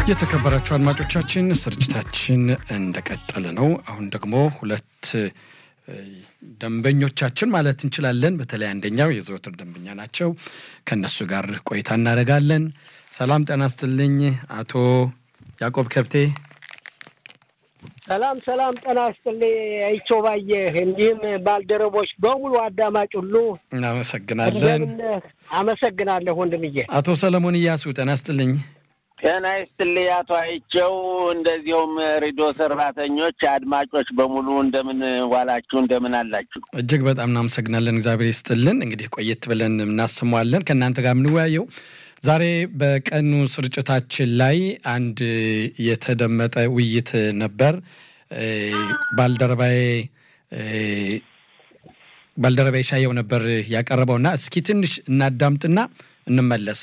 የተከበራችሁ አድማጮቻችን ስርጭታችን እንደቀጠለ ነው። አሁን ደግሞ ሁለት ደንበኞቻችን ማለት እንችላለን። በተለይ አንደኛው የዘወትር ደንበኛ ናቸው። ከእነሱ ጋር ቆይታ እናደርጋለን። ሰላም ጤና ይስጥልኝ አቶ ያዕቆብ ከብቴ። ሰላም ሰላም፣ ጤና ይስጥልኝ አይቼው ባየህ፣ እንዲህም ባልደረቦች በሙሉ አዳማጭ ሁሉ እናመሰግናለን። አመሰግናለሁ ወንድምዬ። አቶ ሰለሞን እያሱ ጤና ይስጥልኝ። ጤና ይስጥልኝ አቶ አይቸው፣ እንደዚሁም ሬዲዮ ሰራተኞች፣ አድማጮች በሙሉ እንደምን ዋላችሁ? እንደምን አላችሁ? እጅግ በጣም እናመሰግናለን። እግዚአብሔር ይስጥልን። እንግዲህ ቆየት ብለን እናስመዋለን ከእናንተ ጋር የምንወያየው ዛሬ በቀኑ ስርጭታችን ላይ አንድ የተደመጠ ውይይት ነበር። ባልደረባዬ ባልደረባዬ ሻየው ነበር ያቀረበውና እስኪ ትንሽ እናዳምጥና እንመለስ።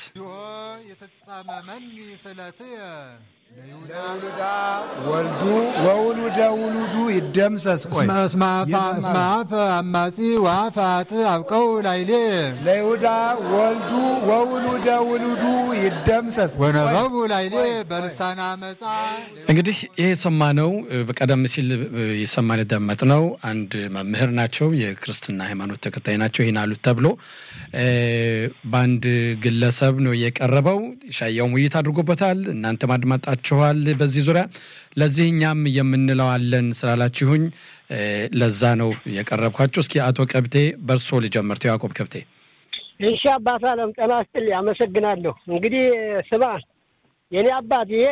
የተጻመመኒ ስለትየ ለውሉዳ ወልዱ ወውሉደ ውሉዱ ይደምሰስ። ቆይ እስመ አፈ አማጺ ወአፈ አጥ አብቀው ላይሌ ለይሁዳ ወልዱ ወውሉደ ውሉዱ ይደምሰስ። ወነበቡ ላይሌ በልሳነ አመፃ። እንግዲህ ይህ የሰማነው በቀደም ሲል የሰማን የደመጥነው አንድ መምህር ናቸው፣ የክርስትና ሃይማኖት ተከታይ ናቸው። ይህን አሉት ተብሎ በአንድ ግለሰብ ነው የቀረበው። ሻያውም ውይይት አድርጎበታል። እናንተም አድማጣችኋል በዚህ ዙሪያ። ለዚህ እኛም የምንለው አለን ስላላችሁኝ ለዛ ነው የቀረብኳችሁ። እስኪ አቶ ከብቴ በእርሶ ልጀምር። ያዕቆብ ከብቴ። እሺ አባት አለም ጤና ይስጥልኝ፣ አመሰግናለሁ። እንግዲህ ስማ የኔ አባት ይሄ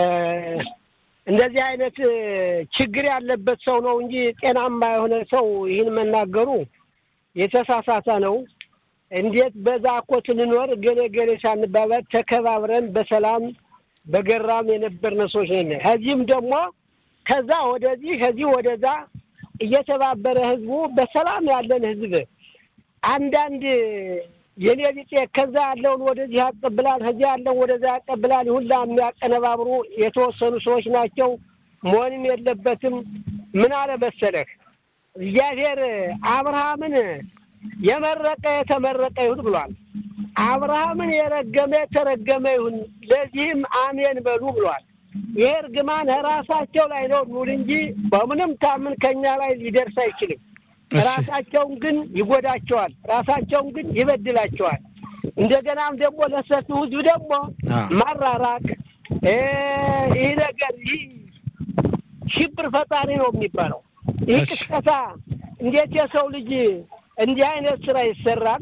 እንደዚህ አይነት ችግር ያለበት ሰው ነው እንጂ ጤናማ የሆነ ሰው ይህን መናገሩ የተሳሳተ ነው። እንዴት በዛ እኮ ስንኖር ገሌ ገሌ ሳንባባል ተከባብረን በሰላም በገራም የነበርን ሰዎች ነን። ከዚህም ደግሞ ከዛ ወደዚህ ከዚህ ወደዛ እየተባበረ ህዝቡ በሰላም ያለን ህዝብ አንዳንድ የኔ ቢጤ ከዛ ያለውን ወደዚህ ያቀብላል፣ ከዚህ ያለውን ወደዛ ያቀብላል። ሁላ የሚያቀነባብሩ የተወሰኑ ሰዎች ናቸው። መሆንም የለበትም። ምን አለ መሰለህ እግዚአብሔር አብርሃምን የመረቀ የተመረቀ ይሁን ብሏል። አብርሃምን የረገመ የተረገመ ይሁን፣ ለዚህም አሜን በሉ ብሏል። ይሄ እርግማን ራሳቸው ላይ ነው ኑል እንጂ በምንም ታምን ከኛ ላይ ሊደርስ አይችልም። ራሳቸውን ግን ይጎዳቸዋል፣ ራሳቸውን ግን ይበድላቸዋል። እንደገናም ደግሞ ለሰፊው ህዝብ ደግሞ ማራራቅ ይህ ነገር ይህ ሽብር ፈጣሪ ነው የሚባለው። ይህ ቅስቀሳ እንዴት የሰው ልጅ እንዲህ አይነት ስራ ይሰራል?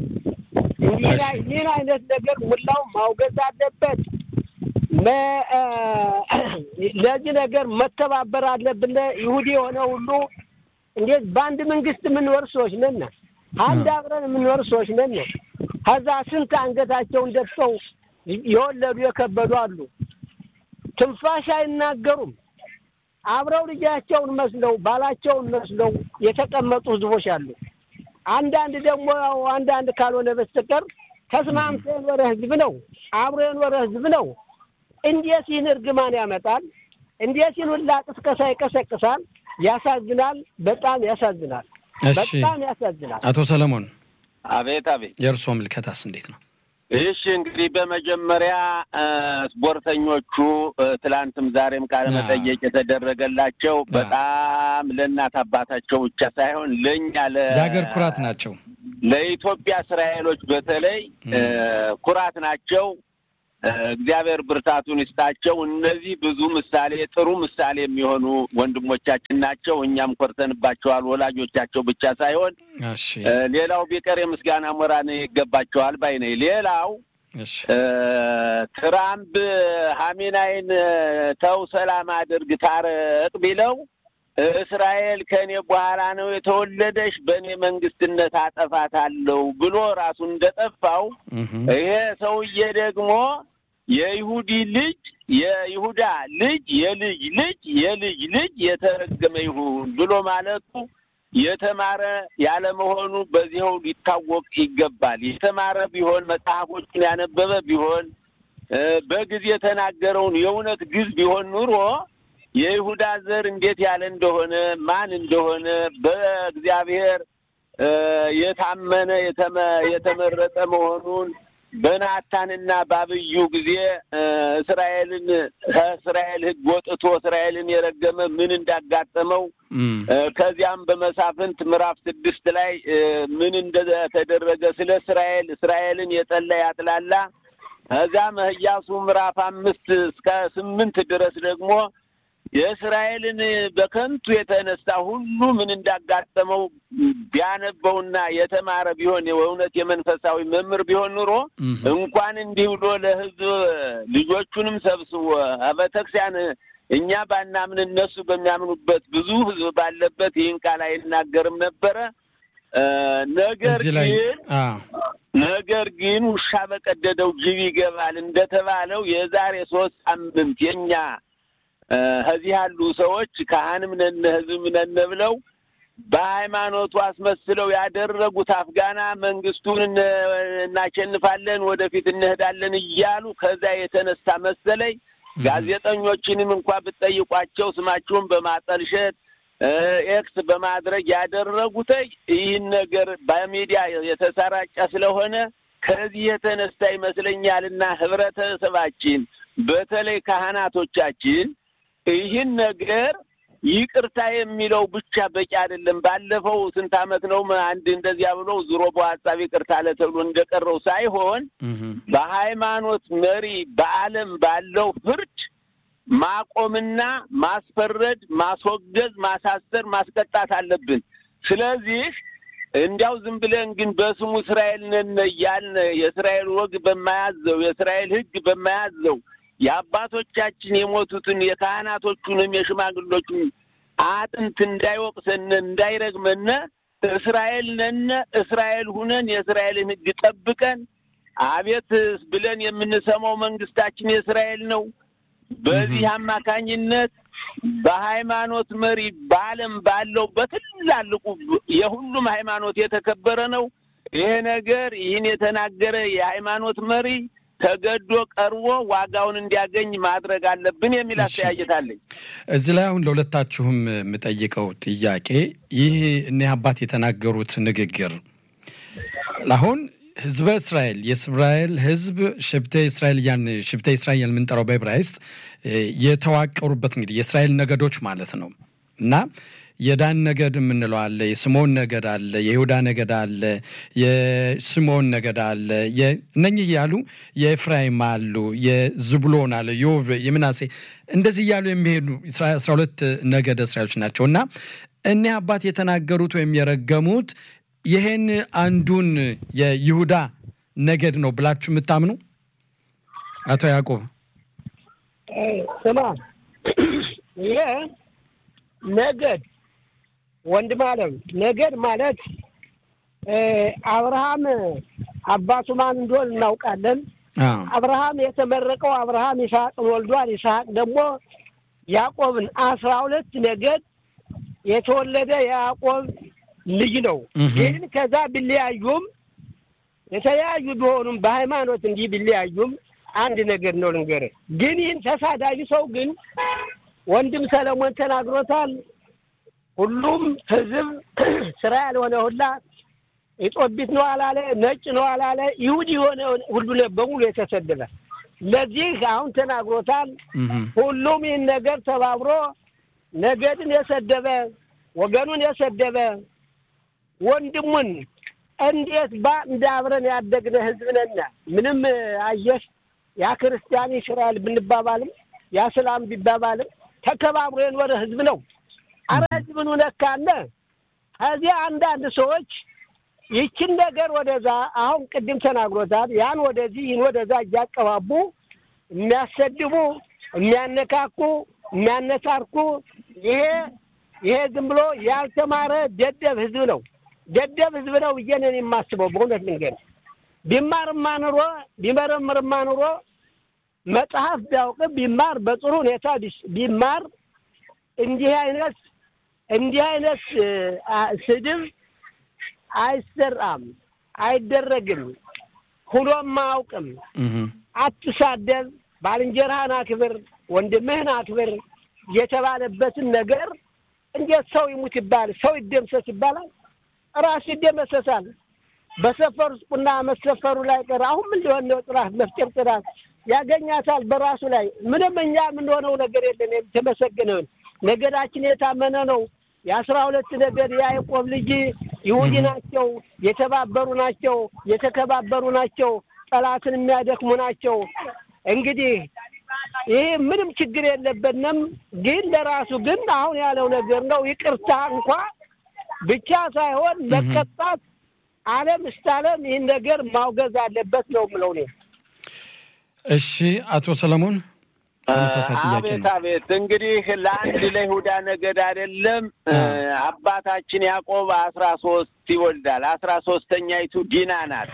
ይህን አይነት ነገር ሙላው ማውገዝ አለበት። ለዚህ ነገር መተባበር አለብን። ይሁዲ የሆነ ሁሉ እንዴት በአንድ መንግስት የምንኖር ሰዎች ነን። አንድ አብረን የምንኖር ሰዎች ነን። ከዛ ስንት አንገታቸውን ደፍተው የወለዱ የከበዱ አሉ። ትንፋሽ አይናገሩም። አብረው ልጃቸውን መስለው ባላቸውን መስለው የተቀመጡ ህዝቦች አሉ። አንዳንድ ደግሞ ያው አንዳንድ ካልሆነ በስተቀር ተስማምቶ የኖረ ህዝብ ነው፣ አብሮ የኖረ ህዝብ ነው። እንዴት ይህን እርግማን ያመጣል? እንዴት ይህን ሁላ ቅስቀሳ ይቀሰቅሳል? ያሳዝናል። በጣም ያሳዝናል። በጣም ያሳዝናል። አቶ ሰለሞን አቤት አቤት። የእርስዎ ምልከታስ እንዴት ነው? እሺ እንግዲህ በመጀመሪያ ስፖርተኞቹ ትላንትም ዛሬም ቃለ መጠየቅ የተደረገላቸው በጣም ለእናት አባታቸው ብቻ ሳይሆን ለእኛ የሀገር ኩራት ናቸው። ለኢትዮጵያ እስራኤሎች በተለይ ኩራት ናቸው። እግዚአብሔር ብርታቱን ይስጣቸው። እነዚህ ብዙ ምሳሌ ጥሩ ምሳሌ የሚሆኑ ወንድሞቻችን ናቸው። እኛም ኮርተንባቸዋል። ወላጆቻቸው ብቻ ሳይሆን ሌላው ቢቀር የምስጋና ሞራን ይገባቸዋል ባይ ነኝ። ሌላው ትራምፕ ሀሚናይን ተው ሰላም አድርግ ታረቅ ቢለው እስራኤል ከእኔ በኋላ ነው የተወለደች በእኔ መንግስትነት አጠፋታለሁ ብሎ ራሱን እንደጠፋው ይሄ ሰውዬ ደግሞ የይሁዲ ልጅ የይሁዳ ልጅ የልጅ ልጅ የልጅ ልጅ የተረገመ ይሁን ብሎ ማለቱ የተማረ ያለመሆኑ በዚያው ሊታወቅ ይገባል። የተማረ ቢሆን መጽሐፎቹን ያነበበ ቢሆን በጊዜ የተናገረውን የእውነት ግዝ ቢሆን ኑሮ የይሁዳ ዘር እንዴት ያለ እንደሆነ ማን እንደሆነ በእግዚአብሔር የታመነ የተመረጠ መሆኑን በናታንና ባብዩ ጊዜ እስራኤልን ከእስራኤል ሕግ ወጥቶ እስራኤልን የረገመ ምን እንዳጋጠመው ከዚያም በመሳፍንት ምዕራፍ ስድስት ላይ ምን እንደተደረገ ስለ እስራኤል እስራኤልን የጠላ ያጥላላ ከዚያም ኢያሱ ምዕራፍ አምስት እስከ ስምንት ድረስ ደግሞ የእስራኤልን በከንቱ የተነሳ ሁሉ ምን እንዳጋጠመው ቢያነበውና የተማረ ቢሆን የእውነት የመንፈሳዊ መምህር ቢሆን ኑሮ እንኳን እንዲህ ብሎ ለሕዝብ ልጆቹንም ሰብስቦ ቤተክርስቲያን እኛ ባናምን እነሱ በሚያምኑበት ብዙ ሕዝብ ባለበት ይህን ቃል አይናገርም ነበረ። ነገር ግን ነገር ግን ውሻ በቀደደው ጅብ ይገባል እንደተባለው የዛሬ ሶስት ሳምንት የኛ ከዚህ ያሉ ሰዎች ካህንም ነን ህዝብም ነን ብለው በሃይማኖቱ አስመስለው ያደረጉት አፍጋና መንግስቱን እናሸንፋለን፣ ወደፊት እንሄዳለን እያሉ ከዛ የተነሳ መሰለኝ ጋዜጠኞችንም እንኳ ብትጠይቋቸው ስማቸውን በማጠልሸት ኤክስ በማድረግ ያደረጉት ይህን ነገር በሚዲያ የተሰራጨ ስለሆነ ከዚህ የተነሳ ይመስለኛልና ህብረተሰባችን በተለይ ካህናቶቻችን ይህን ነገር ይቅርታ የሚለው ብቻ በቂ አይደለም። ባለፈው ስንት ዓመት ነው አንድ እንደዚያ ብሎ ዙሮ በሀሳብ ይቅርታ አለ ተብሎ እንደቀረው ሳይሆን በሃይማኖት መሪ በዓለም ባለው ፍርድ ማቆምና ማስፈረድ፣ ማስወገዝ፣ ማሳሰር፣ ማስቀጣት አለብን። ስለዚህ እንዲያው ዝም ብለን ግን በስሙ እስራኤል ነን እያልን የእስራኤል ወግ በማያዘው የእስራኤል ሕግ በማያዘው የአባቶቻችን የሞቱትን የካህናቶቹንም የሽማግሎቹን አጥንት እንዳይወቅሰን እንዳይረግመን እስራኤል ነን እስራኤል ሁነን የእስራኤልን ሕግ ጠብቀን አቤት ብለን የምንሰማው መንግስታችን የእስራኤል ነው። በዚህ አማካኝነት በሃይማኖት መሪ በዓለም ባለው በትላልቁ የሁሉም ሃይማኖት የተከበረ ነው። ይሄ ነገር ይህን የተናገረ የሃይማኖት መሪ ተገዶ ቀርቦ ዋጋውን እንዲያገኝ ማድረግ አለብን የሚል አስተያየት አለኝ። እዚህ ላይ አሁን ለሁለታችሁም የምጠይቀው ጥያቄ ይህ እኒህ አባት የተናገሩት ንግግር አሁን ህዝበ እስራኤል የእስራኤል ህዝብ ሽብተ እስራኤል ያን ሽብተ እስራኤል የምንጠራው በዕብራይስጥ የተዋቀሩበት እንግዲህ የእስራኤል ነገዶች ማለት ነው እና የዳን ነገድ የምንለው አለ፣ የስምዖን ነገድ አለ፣ የይሁዳ ነገድ አለ፣ የስምዖን ነገድ አለ። እነኚህ እያሉ የኤፍራይም አሉ፣ የዝብሎን አለ፣ የምናሴ እንደዚህ እያሉ የሚሄዱ አስራ ሁለት ነገድ እስራኤሎች ናቸው እና እኒህ አባት የተናገሩት ወይም የረገሙት ይሄን አንዱን የይሁዳ ነገድ ነው ብላችሁ የምታምኑ አቶ ያዕቆብ? ስማ ይሄ ነገድ ወንድም አለም ነገድ ማለት አብርሃም አባቱ ማን እንደሆን እናውቃለን። አብርሃም የተመረቀው አብርሃም ይስሐቅን ወልዷል። ይስሐቅ ደግሞ ያዕቆብን አስራ ሁለት ነገድ የተወለደ የያዕቆብ ልጅ ነው። ግን ከዛ ቢለያዩም የተለያዩ ቢሆኑም በሃይማኖት እንዲህ ቢለያዩም አንድ ነገር ነው ልንገርህ። ግን ይህን ተሳዳቢ ሰው ግን ወንድም ሰለሞን ተናግሮታል። ሁሉም ህዝብ ስራ ያልሆነ ሁላ ኢጦቢት ነው አላለ፣ ነጭ ነው አላለ፣ ይሁድ የሆነ ሁሉ በሙሉ የተሰደበ ለዚህ አሁን ተናግሮታል። ሁሉም ይህን ነገር ተባብሮ ነገድን የሰደበ ወገኑን የሰደበ ወንድሙን እንዴት ባ እንደ አብረን ያደግነ ህዝብ ነን። ምንም አየሽ ያ ክርስቲያን እስራኤል ብንባባልም ያ ስላም ቢባባልም ተከባብሮ የኖረ ህዝብ ነው። አረ ህዝብን ነካነ። ከዚያ አንዳንድ ሰዎች ይችን ነገር ወደዛ አሁን ቅድም ተናግሮታል። ያን ወደዚህ ይህን ወደዛ እያቀባቡ የሚያሰድቡ፣ የሚያነካኩ፣ የሚያነሳርኩ ይሄ ይሄ ዝም ብሎ ያልተማረ ደደብ ህዝብ ነው። ደደብ ህዝብ ነው ብዬ ነው የማስበው። በእውነት ልንገር ቢማርማ ኑሮ ቢመረምርማ ኑሮ መጽሐፍ ቢያውቅ ቢማር በጥሩ ሁኔታ ቢማር እንዲህ አይነት እንዲህ አይነት ስድብ አይሰራም፣ አይደረግም፣ ሁሎም አያውቅም። አትሳደብ፣ ባልንጀራህን አክብር፣ ወንድምህን አክብር የተባለበትን ነገር እንዴት ሰው ይሙት ይባል፣ ሰው ይደምሰስ ይባላል? ራሱ ይደመሰሳል። በሰፈሩት ቁና መሰፈሩ ላይ ቀር አሁን ምን ሊሆን ነው? ጥራት መፍጨር ጥራት ያገኛታል በራሱ ላይ ምንም እኛ የምንሆነው ነገር የለን። የተመሰገነውን ነገዳችን የታመነ ነው። የአስራ ሁለት ነገድ የያዕቆብ ልጅ ይሁዲ ናቸው። የተባበሩ ናቸው። የተከባበሩ ናቸው። ጠላትን የሚያደክሙ ናቸው። እንግዲህ ይህ ምንም ችግር የለብንም። ግን ለራሱ ግን አሁን ያለው ነገር ነው። ይቅርታ እንኳ ብቻ ሳይሆን መቀጣት ዓለም እስከ ዓለም ይህን ነገር ማውገዝ አለበት ነው የምለው እኔ። እሺ አቶ ሰለሞን ተመሳሳይ ጥያቄ አቤት ነው። አቤት። እንግዲህ ለአንድ ለይሁዳ ነገድ አይደለም አባታችን ያዕቆብ አስራ ሶስት ይወልዳል። አስራ ሶስተኛይቱ ዲና ናት።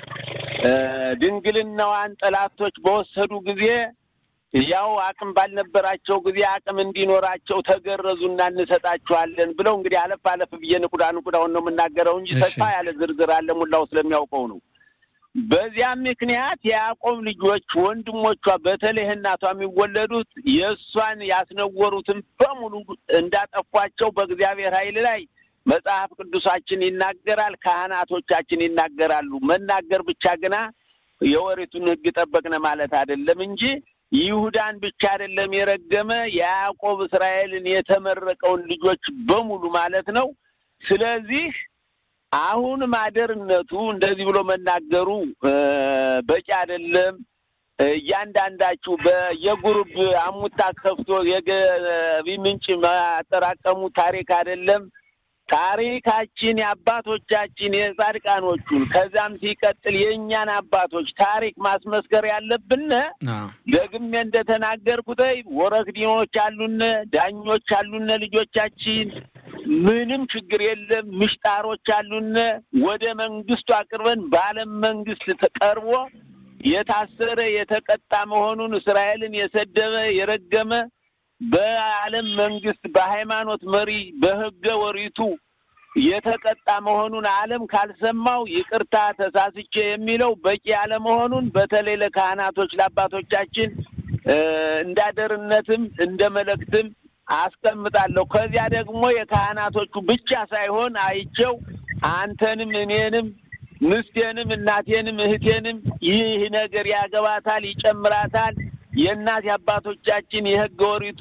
ድንግልናዋን ጠላቶች በወሰዱ ጊዜ ያው አቅም ባልነበራቸው ጊዜ አቅም እንዲኖራቸው ተገረዙና እንሰጣችኋለን ብለው እንግዲህ አለፍ አለፍ ብዬ ንቁዳ ንቁዳውን ነው የምናገረው እንጂ እሺ። ሰፋ ያለ ዝርዝር አለ ሙላው ስለሚያውቀው ነው። በዚያም ምክንያት የያዕቆብ ልጆች ወንድሞቿ በተለይ እናቷ የሚወለዱት የእሷን ያስነወሩትን በሙሉ እንዳጠፏቸው በእግዚአብሔር ኃይል ላይ መጽሐፍ ቅዱሳችን ይናገራል። ካህናቶቻችን ይናገራሉ። መናገር ብቻ ግና የወሬቱን ሕግ ጠበቅነ ማለት አይደለም እንጂ ይሁዳን ብቻ አይደለም የረገመ የያዕቆብ እስራኤልን የተመረቀውን ልጆች በሙሉ ማለት ነው። ስለዚህ አሁን ማደርነቱ እንደዚህ ብሎ መናገሩ እ በቂ አይደለም። እያንዳንዳችሁ በየጉሩብ አሙታ ከፍቶ የገቢ ምንጭ ማጠራቀሙ ታሪክ አይደለም። ታሪካችን የአባቶቻችን የጻድቃኖቹን ከዛም ሲቀጥል የእኛን አባቶች ታሪክ ማስመስከር ያለብን አዎ። ደግሜ እንደተናገርኩት ወረክዲኖች አሉነ፣ ዳኞች አሉነ፣ ልጆቻችን ምንም ችግር የለም። ምሽጣሮች አሉነ። ወደ መንግስቱ አቅርበን በዓለም መንግስት ተቀርቦ የታሰረ የተቀጣ መሆኑን እስራኤልን የሰደበ የረገመ በዓለም መንግስት በሃይማኖት መሪ በህገ ወሪቱ የተቀጣ መሆኑን ዓለም ካልሰማው ይቅርታ ተሳስቼ የሚለው በቂ ያለመሆኑን በተለይ ለካህናቶች ለአባቶቻችን እ እንዳደርነትም እንደ መልእክትም አስቀምጣለሁ። ከዚያ ደግሞ የካህናቶቹ ብቻ ሳይሆን አይቼው አንተንም እኔንም ምስቴንም እናቴንም እህቴንም ይህ ነገር ያገባታል፣ ይጨምራታል። የእናት አባቶቻችን የህገ ወሪቱ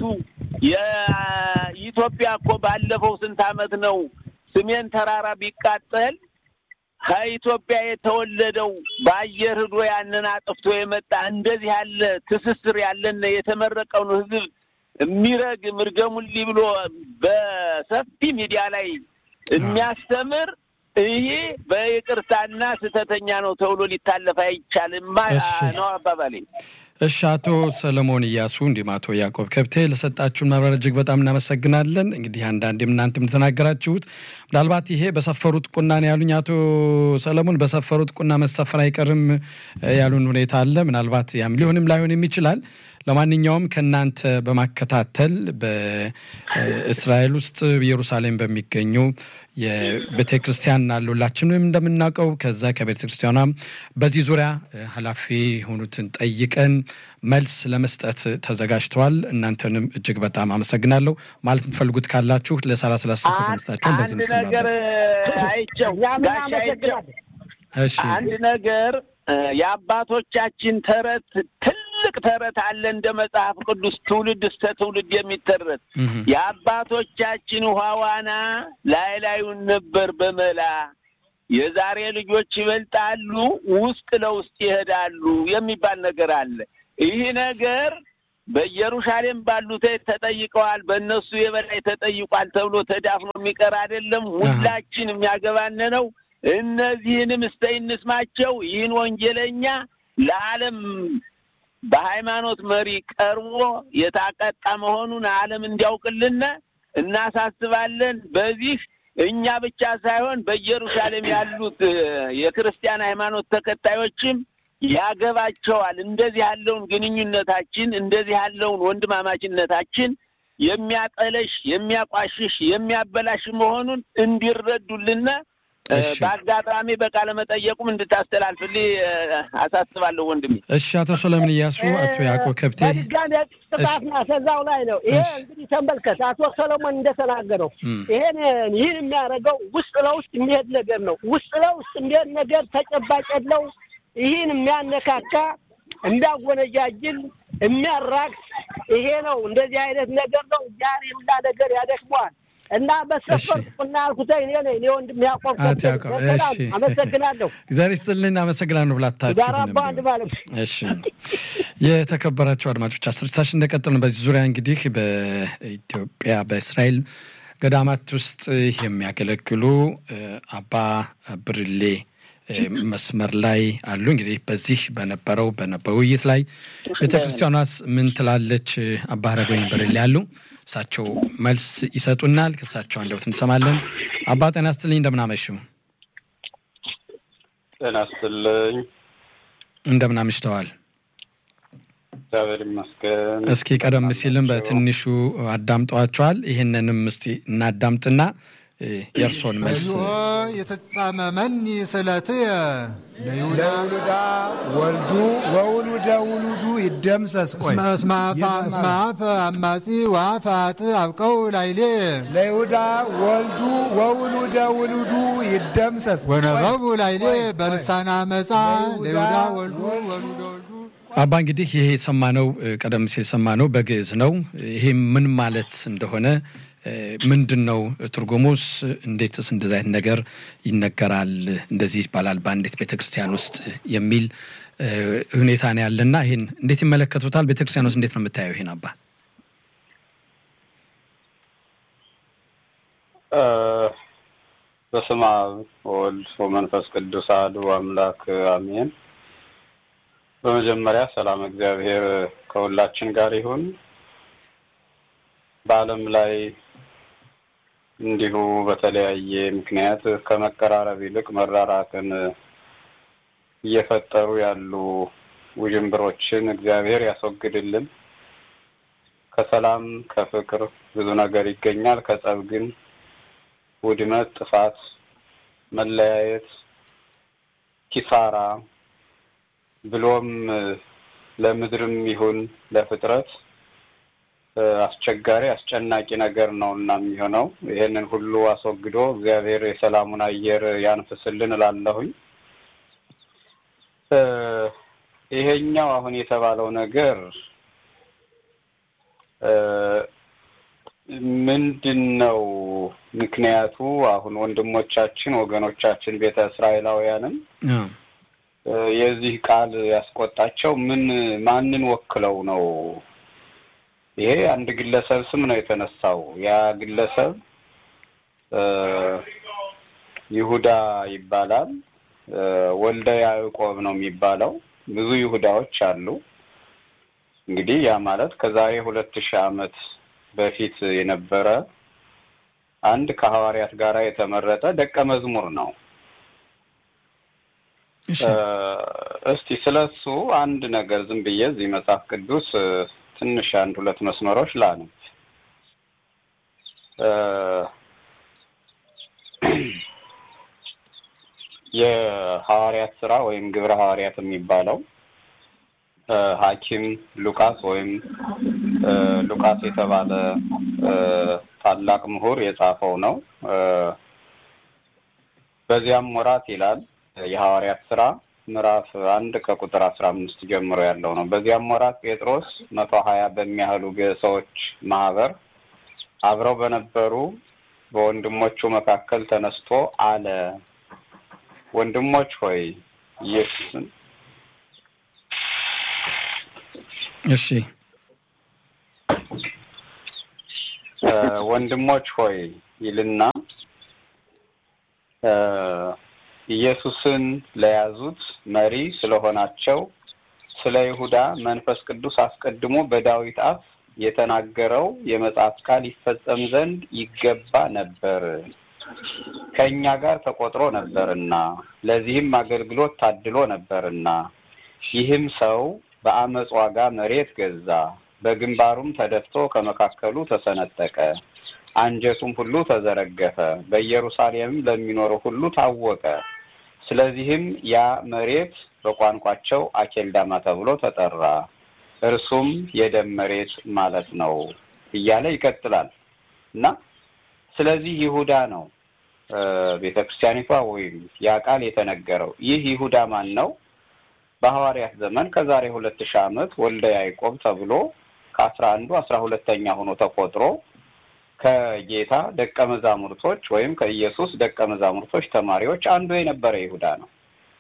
የኢትዮጵያ እኮ ባለፈው ስንት ዓመት ነው ሰሜን ተራራ ቢቃጠል ከኢትዮጵያ የተወለደው በአየር ሂዶ ያንን አጥፍቶ የመጣ እንደዚህ ያለ ትስስር ያለን የተመረቀውን ህዝብ የሚረግም እርገሙልኝ ብሎ በሰፊ ሚዲያ ላይ የሚያስተምር ይሄ በይቅርታና ስህተተኛ ነው ተብሎ ሊታለፍ አይቻልም እሺ። ነው አባባሌ። እሺ አቶ ሰለሞን እያሱ እንዲሁም አቶ ያዕቆብ ከብቴ ለሰጣችሁን ማብራሪያ እጅግ በጣም እናመሰግናለን። እንግዲህ አንዳንዴም እናንተም እንደተናገራችሁት ምናልባት ይሄ በሰፈሩት ቁና ነው ያሉኝ አቶ ሰለሞን በሰፈሩት ቁና መሰፈር አይቀርም እ ያሉን ሁኔታ አለ። ምናልባት ያም ሊሆንም ላይሆንም ይችላል። ለማንኛውም ከእናንተ በማከታተል በእስራኤል ውስጥ ኢየሩሳሌም በሚገኙ የቤተ ክርስቲያን አሉ ሁላችንም እንደምናውቀው ከዛ ከቤተ ክርስቲያኗ በዚህ ዙሪያ እ ኃላፊ የሆኑትን ጠይቀን መልስ ለመስጠት ተዘጋጅተዋል። እናንተንም እጅግ በጣም አመሰግናለሁ። ማለት የምትፈልጉት ካላችሁ ለሰላሳ ሰላሳ ተመስታችሁን በዚህ አንድ ነገር ምስናበት። አይቸው እኛ ምን ጋሽ አይቸው አመሰግናለን። እሺ አንድ ነገር እ የአባቶቻችን ተረት ትልቅ ተረት አለ እንደ መጽሐፍ ቅዱስ ትውልድ እስከ ትውልድ የሚተረት እህ የአባቶቻችን ውሃ ዋና ላይ ላዩን ነበር በመላ የዛሬ ልጆች ይበልጣሉ ውስጥ ለውስጥ ይሄዳሉ የሚባል ነገር አለ። ይህ ነገር በኢየሩሳሌም ባሉት ተጠይቀዋል፣ በእነሱ የበላይ ተጠይቋል ተብሎ ተዳፍኖ የሚቀር አይደለም። ሁላችን የሚያገባን ነው። እነዚህንም እስተ እንስማቸው። ይህን ወንጀለኛ ለዓለም በሃይማኖት መሪ ቀርቦ የታቀጣ መሆኑን ዓለም እንዲያውቅልን እናሳስባለን። በዚህ እኛ ብቻ ሳይሆን በኢየሩሳሌም ያሉት እ የክርስቲያን ሃይማኖት ተከታዮችም ያገባቸዋል። እንደዚህ ያለውን ግንኙነታችን እንደዚህ ያለውን ወንድማማችነታችን የሚያጠለሽ፣ የሚያቋሽሽ፣ የሚያበላሽ መሆኑን እንዲረዱልን እሺ። በአጋጣሚ በቃለ መጠየቁም እንድታስተላልፍልኝ አሳስባለሁ ወንድሜ። እሺ፣ አቶ ሰለሞን እያሱ፣ አቶ ያዕቆብ ከብቴ በድጋሚ ጥፋት ማሰዛው ላይ ነው። ይሄ እሺ። እንግዲህ ተመልከት፣ አቶ ሰለሞን እንደተናገረው እም፣ ይሄን ይህን የሚያደርገው ውስጥ ለውስጥ የሚሄድ ነገር ነው። ውስጥ ለውስጥ የሚሄድ ነገር ተጨባጭ የለው። ይህን የሚያነካካ የሚያጎነጃጅል የሚያራክስ ይሄ ነው። እንደዚህ አይነት ነገር ነው። ያን ሁላ ነገር ያደክመዋል። እና በሰፈርኩና ያልኩት እኔ ነኝ እኔ ወንድም ያዕቆብ አቶ ከበደ። ያዕቆብ፣ በሰላም እሺ። አመሰግናለሁ። እግዚአብሔር ይስጥልን። አመሰግናለሁ ብላታችሁ ጋር አባ አንድ ማለት ነው። እሺ የተከበራቸው አድማጮች አስርታችን እንደቀጠልን በዚህ ዙሪያ እንግዲህ በኢትዮጵያ በእስራኤል ገዳማት ውስጥ የሚያገለግሉ እ፣ አባ ብርሌ እ፣ መስመር ላይ አሉ። እንግዲህ በዚህ በነበረው በነበረው ውይይት ላይ ቤተክርስቲያኗስ ምን ትላለች? አባ ሀረገወይን ብርሌ አሉ። እሳቸው መልስ ይሰጡናል። ከእሳቸው አንደበት እንሰማለን። አባ ጤና ይስጥልኝ፣ እንደምን አመሹ? ጤና ይስጥልኝ። እንደምን አምሽተዋል? እግዚአብሔር ይመስገን። እስኪ ቀደም ሲልም በትንሹ አዳምጠዋቸዋል። ይህንንም እስቲ እናዳምጥና እ፣ የእርሶን መልስ በዚሁ የተጻመመኒ ስለትየ ለይሁዳ ለውሉዳ ወልዱ ወውሉደ ውሉዱ ይደምሰስ ቆይ እስመ እስመ አፈ- እስመ አፈ አማጺ ወአፈ አጥ አብቀው ላይሌ ለይሁዳ ወልዱ ወውሉደ ውሉዱ ይደምሰስ ወነበቡ ላይሌ ቆይ፣ በልሳነ አመፃ ለይሁዳ ለይሁዳ ወልዱ ወልዱ ወሉደ ወልዱ አባ እንግዲህ ይሄ የሰማነው እ፣ ቀደም ሲል የሰማነው በግዕዝ ነው። ይሄ ምን ማለት እንደሆነ እ፣ ምንድን ነው ትርጉሙስ? እንዴትስ እንደዚህ አይነት ነገር ይነገራል? እንደዚህ ይባላል በአንዲት ቤተክርስቲያን ውስጥ የሚል እ፣ ሁኔታ ነው ያለና ይህን እንዴት ይመለከቱታል? ቤተክርስቲያን ውስጥ እንዴት ነው የምታየው ይሄን አባ? እ፣ በስመ አብ ወወልድ ወመንፈስ ቅዱስ አሐዱ አምላክ አሜን። በመጀመሪያ ሰላም እግዚአብሔር ከሁላችን ጋር ይሁን። በዓለም ላይ እንዲሁ በተለያየ ምክንያት ከመቀራረብ ይልቅ መራራቅን እየፈጠሩ ያሉ ውዥንብሮችን እግዚአብሔር ያስወግድልን። ከሰላም ከፍቅር ብዙ ነገር ይገኛል። ከጸብ ግን ውድመት፣ ጥፋት፣ መለያየት፣ ኪሳራ ብሎም ለምድርም ይሁን ለፍጥረት እ፣ አስቸጋሪ አስጨናቂ ነገር ነው እና የሚሆነው ይሄንን ሁሉ አስወግዶ እግዚአብሔር የሰላሙን አየር ያንፍስልን እላለሁኝ። እ፣ ይሄኛው አሁን የተባለው ነገር እ፣ ምንድን ነው ምክንያቱ? አሁን ወንድሞቻችን ወገኖቻችን ቤተ እስራኤላውያንም አዎ። እ፣ የዚህ ቃል ያስቆጣቸው ምን ማንን ወክለው ነው? ይሄ አንድ ግለሰብ ስም ነው የተነሳው። ያ ግለሰብ እ፣ ይሁዳ ይባላል። እ፣ ወልደ ያዕቆብ ነው የሚባለው። ብዙ ይሁዳዎች አሉ። እንግዲህ ያ ማለት ከዛሬ ሁለት ሺህ ዓመት በፊት የነበረ አንድ ከሐዋርያት ጋር የተመረጠ ደቀ መዝሙር ነው። እሺ እ፣ እስቲ ስለሱ አንድ ነገር ዝም ብዬ እዚህ መጽሐፍ ቅዱስ እ፣ ትንሽ አንድ ሁለት መስመሮች ላንብ። እ፣ የሐዋርያት ስራ ወይም ግብረ ሐዋርያት የሚባለው እ፣ ሐኪም ሉቃስ ወይም እ፣ ሉቃስ የተባለ እ፣ ታላቅ ምሁር የጻፈው ነው። እ፣ በዚያም ወራት ይላል የሐዋርያት ስራ ምዕራፍ አንድ ከቁጥር አስራ አምስት ጀምሮ ያለው ነው። በዚያም ወራት ጴጥሮስ መቶ ሀያ በሚያህሉ ሰዎች ማህበር አብረው በነበሩ በወንድሞቹ መካከል ተነስቶ አለ፣ ወንድሞች ሆይ ኢየሱስን እሺ እ፣ ወንድሞች ሆይ ይልና እ፣ ኢየሱስን ለያዙት መሪ ስለሆናቸው ስለ ይሁዳ መንፈስ ቅዱስ አስቀድሞ በዳዊት አፍ የተናገረው የመጽሐፍ ቃል ይፈጸም ዘንድ ይገባ ነበር፣ ከእኛ ጋር ተቆጥሮ ነበርና ለዚህም አገልግሎት ታድሎ ነበርና ይህም ሰው በአመፅ ዋጋ መሬት ገዛ፣ በግንባሩም ተደፍቶ ከመካከሉ ተሰነጠቀ። አንጀቱም ሁሉ ተዘረገፈ፣ በኢየሩሳሌምም ለሚኖረው ሁሉ ታወቀ። ስለዚህም ያ መሬት በቋንቋቸው አኬልዳማ ተብሎ ተጠራ። እርሱም የደም መሬት ማለት ነው እያለ ይቀጥላል እና ስለዚህ ይሁዳ ነው ቤተ ክርስቲያኒቷ ወይም ያ ቃል የተነገረው። ይህ ይሁዳ ማን ነው? በሐዋርያት ዘመን ከዛሬ ሁለት ሺህ ዓመት ወልደ ያዕቆብ ተብሎ ከአስራ አንዱ አስራ ሁለተኛ ሆኖ ተቆጥሮ ከጌታ ደቀ መዛሙርቶች ወይም ከኢየሱስ ደቀ መዛሙርቶች ተማሪዎች አንዱ የነበረ ይሁዳ ነው።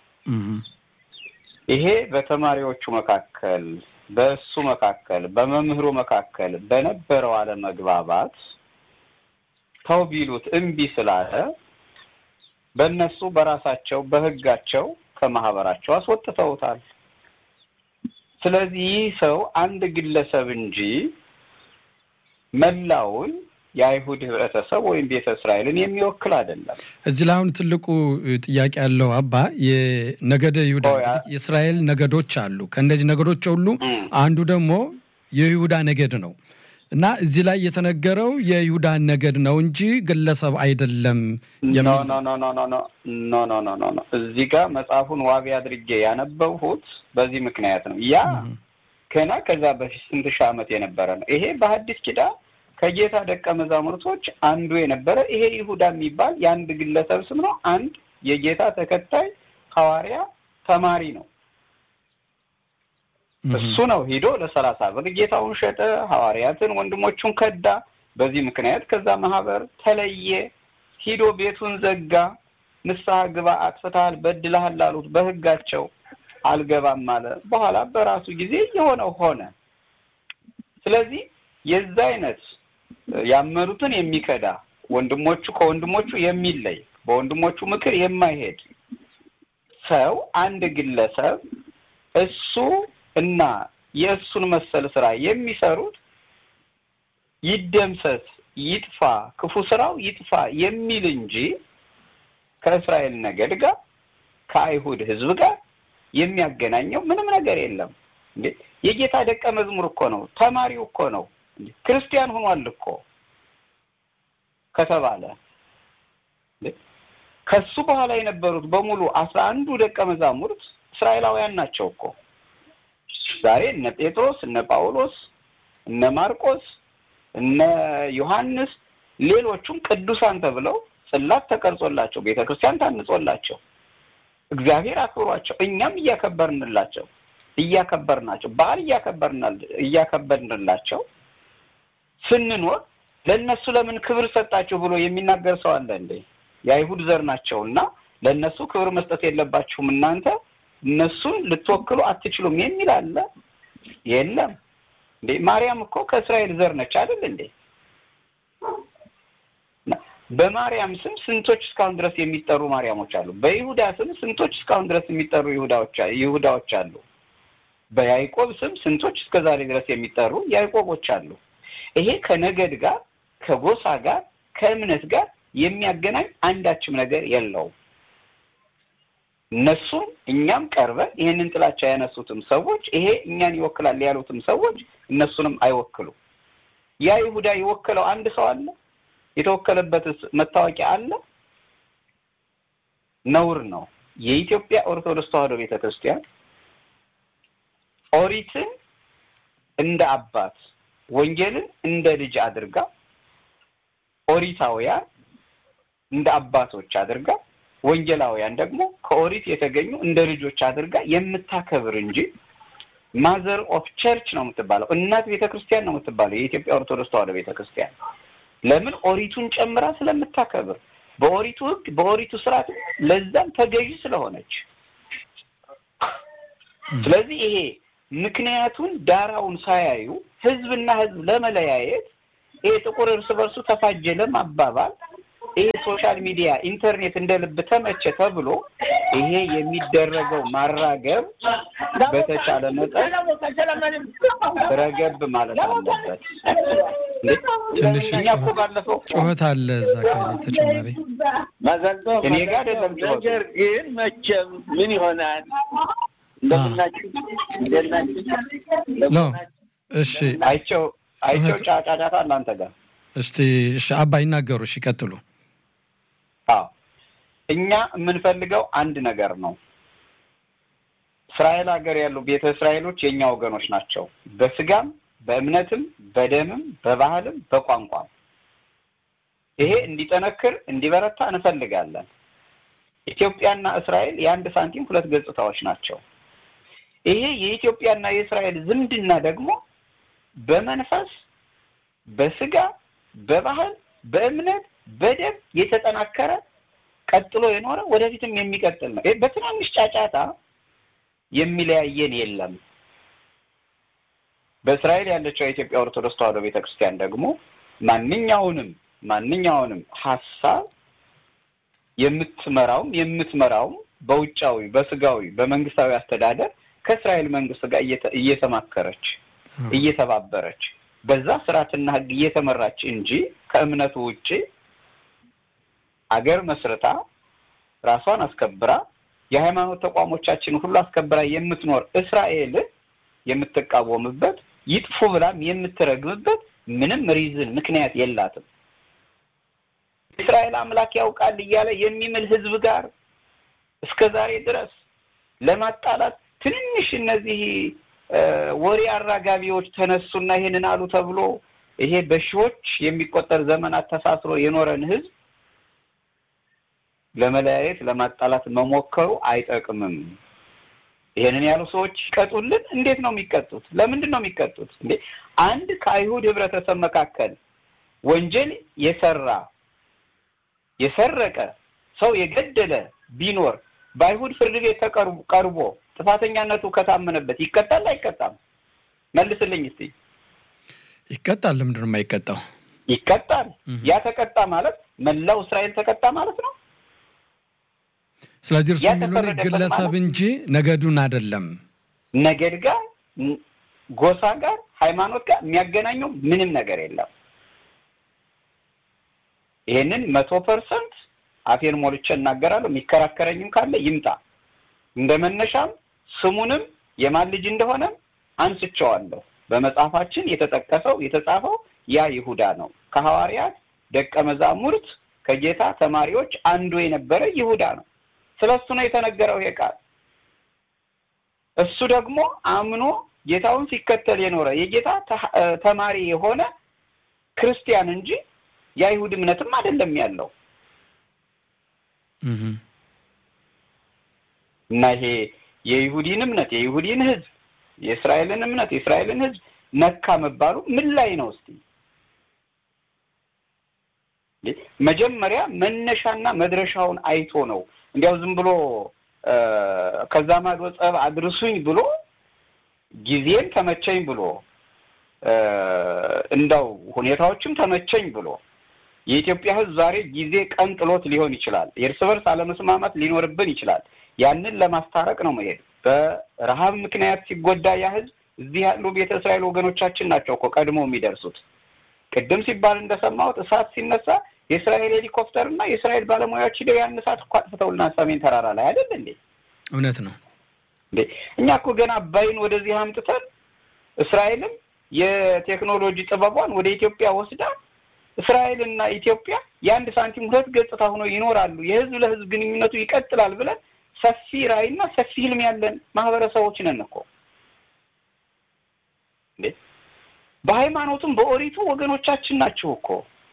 ይሄ በተማሪዎቹ መካከል በእሱ መካከል በመምህሩ መካከል በነበረው አለመግባባት ተው ቢሉት እምቢ ስላለ በእነሱ በራሳቸው በሕጋቸው ከማህበራቸው አስወጥተውታል። ስለዚህ ይህ ሰው አንድ ግለሰብ እንጂ መላውን የአይሁድ ህብረተሰብ ወይም ቤተ እስራኤልን የሚወክል አይደለም። እዚህ ላይ አሁን ትልቁ ጥያቄ ያለው አባ የነገደ ይሁዳ የእስራኤል ነገዶች አሉ። ከእነዚህ ነገዶች ሁሉ አንዱ ደግሞ የይሁዳ ነገድ ነው እና እዚህ ላይ የተነገረው የይሁዳ ነገድ ነው እንጂ ግለሰብ አይደለም ኖ ኖ ኖ ኖ ኖ ኖ ኖ ኖ ኖ ኖ እዚህ ጋር መጽሐፉን ዋቢ አድርጌ ያነበብሁት በዚህ ምክንያት ነው። ያ ገና ከዛ በፊት ስንት ሺህ ዓመት የነበረ ነው። ይሄ በሐዲስ ኪዳን ከጌታ ደቀ መዛሙርቶች አንዱ የነበረ ይሄ ይሁዳ የሚባል የአንድ ግለሰብ ስም ነው። አንድ የጌታ ተከታይ ሐዋርያ ተማሪ ነው። እሱ ነው ሂዶ ለሰላሳ ብር ጌታውን ሸጠ፣ ሐዋርያትን ወንድሞቹን ከዳ። በዚህ ምክንያት ከዛ ማህበር ተለየ፣ ሂዶ ቤቱን ዘጋ። ንስሐ ግባ፣ አጥፍተሃል፣ በድለሃል አሉት። በህጋቸው አልገባም አለ። በኋላ በራሱ ጊዜ የሆነው ሆነ። ስለዚህ የዛ አይነት ያመኑትን የሚከዳ ወንድሞቹ ከወንድሞቹ የሚለይ በወንድሞቹ ምክር የማይሄድ ሰው አንድ ግለሰብ እሱ እና የእሱን መሰል ስራ የሚሰሩት ይደምሰስ፣ ይጥፋ፣ ክፉ ስራው ይጥፋ የሚል እንጂ ከእስራኤል ነገድ ጋር ከአይሁድ ሕዝብ ጋር የሚያገናኘው ምንም ነገር የለም። እንዴ የጌታ ደቀ መዝሙር እኮ ነው፣ ተማሪው እኮ ነው፣ ክርስቲያን ሆኗል እኮ ከተባለ ከሱ በኋላ የነበሩት በሙሉ አስራ አንዱ ደቀ መዛሙርት እስራኤላውያን ናቸው እኮ ዛሬ እነ ጴጥሮስ እነ ጳውሎስ እነ ማርቆስ እነ ዮሐንስ ሌሎቹም ቅዱሳን ተብለው ጽላት ተቀርጾላቸው ቤተ ክርስቲያን ታንጾላቸው እግዚአብሔር አክብሯቸው እኛም እያከበርንላቸው እያከበርናቸው በዓል እያከበርንላቸው ስንኖር ለእነሱ ለምን ክብር ሰጣችሁ ብሎ የሚናገር ሰው አለ እንዴ? የአይሁድ ዘር ናቸው እና ለእነሱ ክብር መስጠት የለባችሁም እናንተ እነሱን ልትወክሉ አትችሉም የሚል አለ? የለም እንዴ! ማርያም እኮ ከእስራኤል ዘር ነች አይደል እንዴ? በማርያም ስም ስንቶች እስካሁን ድረስ የሚጠሩ ማርያሞች አሉ። በይሁዳ ስም ስንቶች እስካሁን ድረስ የሚጠሩ ይሁዳዎች አሉ። በያዕቆብ ስም ስንቶች እስከ ዛሬ ድረስ የሚጠሩ ያዕቆቦች አሉ። ይሄ ከነገድ ጋር ከጎሳ ጋር ከእምነት ጋር የሚያገናኝ አንዳችም ነገር የለውም። እነሱም እኛም ቀርበን ይህንን ጥላቻ ያነሱትም ሰዎች ይሄ እኛን ይወክላል ያሉትም ሰዎች እነሱንም አይወክሉም። ያ ይሁዳ የወከለው አንድ ሰው አለ? የተወከለበትስ መታወቂያ አለ? ነውር ነው። የኢትዮጵያ ኦርቶዶክስ ተዋሕዶ ቤተ ክርስቲያን ኦሪትን እንደ አባት ወንጌልን እንደ ልጅ አድርጋ ኦሪታውያን እንደ አባቶች አድርጋ ወንጌላውያን ደግሞ ከኦሪት የተገኙ እንደ ልጆች አድርጋ የምታከብር እንጂ ማዘር ኦፍ ቸርች ነው የምትባለው፣ እናት ቤተ ክርስቲያን ነው የምትባለው የኢትዮጵያ ኦርቶዶክስ ተዋሕዶ ቤተ ክርስቲያን። ለምን ኦሪቱን ጨምራ ስለምታከብር፣ በኦሪቱ ሕግ በኦሪቱ ስርዓት ለዛም ተገዢ ስለሆነች። ስለዚህ ይሄ ምክንያቱን ዳራውን ሳያዩ ህዝብና ህዝብ ለመለያየት ይሄ ጥቁር እርስ በርሱ ተፋጀ ለማባባል ይሄ ሶሻል ሚዲያ ኢንተርኔት እንደ ልብ ተመቸ ተብሎ ይሄ የሚደረገው ማራገብ በተቻለ መጠን ረገብ ማለት አለበት። ትንሽ እኛ እኮ ባለፈው ጩኸት አለ እዛ ካለ ተጨማሪ እኔ ጋር አይደለም ጩኸቱ። ነገር ግን መቼም ምን ይሆናል እንደምናችሁ እንደናችሁ ኖ እሺ አይቸው አይቸው ጫጫጫታ እናንተ ጋር እስቲ እሺ፣ አባ ይናገሩ። እሺ፣ ይቀጥሉ። አዎ እኛ የምንፈልገው አንድ ነገር ነው። እስራኤል ሀገር ያሉ ቤተ እስራኤሎች የእኛ ወገኖች ናቸው። በስጋም በእምነትም በደምም በባህልም በቋንቋም ይሄ እንዲጠነክር እንዲበረታ እንፈልጋለን። ኢትዮጵያና እስራኤል የአንድ ሳንቲም ሁለት ገጽታዎች ናቸው። ይሄ የኢትዮጵያና የእስራኤል ዝምድና ደግሞ በመንፈስ በስጋ በባህል በእምነት በደም የተጠናከረ ቀጥሎ የኖረ ወደፊትም የሚቀጥል ነው። በትናንሽ ጫጫታ የሚለያየን የለም። በእስራኤል ያለችው የኢትዮጵያ ኦርቶዶክስ ተዋሕዶ ቤተክርስቲያን ደግሞ ማንኛውንም ማንኛውንም ሀሳብ የምትመራውም የምትመራውም በውጫዊ በስጋዊ በመንግስታዊ አስተዳደር ከእስራኤል መንግስት ጋር እየተማከረች እየተባበረች በዛ ስርዓትና ሕግ እየተመራች እንጂ ከእምነቱ ውጭ አገር መስርታ ራሷን አስከብራ የሃይማኖት ተቋሞቻችን ሁሉ አስከብራ የምትኖር እስራኤል የምትቃወምበት ይጥፉ ብላም የምትረግምበት ምንም ሪዝን ምክንያት የላትም። እስራኤል አምላክ ያውቃል እያለ የሚምል ህዝብ ጋር እስከ ዛሬ ድረስ ለማጣላት ትንንሽ እነዚህ ወሬ አራጋቢዎች ተነሱና ይሄንን አሉ ተብሎ ይሄ በሺዎች የሚቆጠር ዘመናት ተሳስሮ የኖረን ህዝብ ለመለያየት ለማጣላት መሞከሩ አይጠቅምም። ይሄንን ያሉ ሰዎች ይቀጡልን። እንዴት ነው የሚቀጡት? ለምንድን ነው የሚቀጡት? እንዴ አንድ ከአይሁድ ህብረተሰብ መካከል ወንጀል የሰራ የሰረቀ ሰው የገደለ ቢኖር በአይሁድ ፍርድ ቤት ቀርቦ ጥፋተኛነቱ ከታመነበት ይቀጣል አይቀጣም? መልስልኝ እስቲ። ይቀጣል። ለምንድን ነው የማይቀጣው? ይቀጣል። ያ ተቀጣ ማለት መላው እስራኤል ተቀጣ ማለት ነው። ስለዚህ እርሱ የሚሉን ግለሰብ እንጂ ነገዱን አይደለም። ነገድ ጋር፣ ጎሳ ጋር፣ ሃይማኖት ጋር የሚያገናኘው ምንም ነገር የለም። ይሄንን መቶ ፐርሰንት አፌን ሞልቼ እናገራለሁ። የሚከራከረኝም ካለ ይምጣ። እንደ መነሻም ስሙንም የማን ልጅ እንደሆነም አንስቼዋለሁ። በመጽሐፋችን የተጠቀሰው የተጻፈው ያ ይሁዳ ነው። ከሐዋርያት ደቀ መዛሙርት ከጌታ ተማሪዎች አንዱ የነበረ ይሁዳ ነው። ስለ እሱ ነው የተነገረው ይሄ ቃል። እሱ ደግሞ አምኖ ጌታውን ሲከተል የኖረ የጌታ ተማሪ የሆነ ክርስቲያን እንጂ የአይሁድ እምነትም አይደለም ያለው እና ይሄ የይሁዲን እምነት የይሁዲን ሕዝብ የእስራኤልን እምነት የእስራኤልን ሕዝብ ነካ መባሉ ምን ላይ ነው? እስቲ መጀመሪያ መነሻና መድረሻውን አይቶ ነው እንዲያው ዝም ብሎ ከዛ ማዶ ጸብ አድርሱኝ ብሎ ጊዜም ተመቸኝ ብሎ እንዳው ሁኔታዎችም ተመቸኝ ብሎ የኢትዮጵያ ሕዝብ ዛሬ ጊዜ ቀን ጥሎት ሊሆን ይችላል። የእርስ በርስ አለመስማማት ሊኖርብን ይችላል። ያንን ለማስታረቅ ነው መሄድ። በረሃብ ምክንያት ሲጎዳ ያ ሕዝብ እዚህ ያሉ ቤተ እስራኤል ወገኖቻችን ናቸው እኮ ቀድሞ የሚደርሱት። ቅድም ሲባል እንደሰማሁት እሳት ሲነሳ የእስራኤል ሄሊኮፕተር እና የእስራኤል ባለሙያዎች ሂደው ያን እሳት እኮ አጥፍተውልናል ሰሜን ተራራ ላይ አይደል እንዴ? እውነት ነው እንዴ? እኛ እኮ ገና አባይን ወደዚህ አምጥተን እስራኤልም የቴክኖሎጂ ጥበቧን ወደ ኢትዮጵያ ወስዳ እስራኤልና ኢትዮጵያ የአንድ ሳንቲም ሁለት ገጽታ ሆኖ ይኖራሉ፣ የህዝብ ለህዝብ ግንኙነቱ ይቀጥላል ብለን ሰፊ ራዕይና ሰፊ ህልም ያለን ማህበረሰቦች ነን እኮ እንዴ። በሃይማኖቱም በኦሪቱ ወገኖቻችን ናቸው እኮ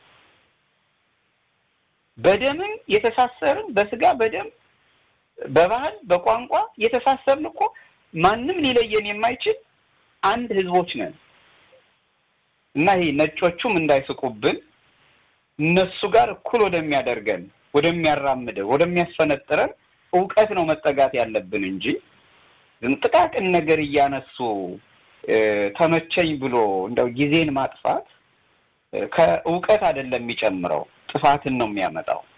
በደምም የተሳሰርን በስጋ በደም በባህል በቋንቋ የተሳሰርን እኮ ማንም ሊለየን የማይችል አንድ ህዝቦች ነን እና ይሄ ነጮቹም እንዳይስቁብን እነሱ ጋር እኩል ወደሚያደርገን ወደሚያራምደን ወደሚያስፈነጥረን እውቀት ነው መጠጋት ያለብን እንጂ ጥቃቅን ነገር እያነሱ ተመቸኝ ብሎ እንደው ጊዜን ማጥፋት ከእውቀት አይደለም የሚጨምረው፣ ጥፋትን ነው የሚያመጣው።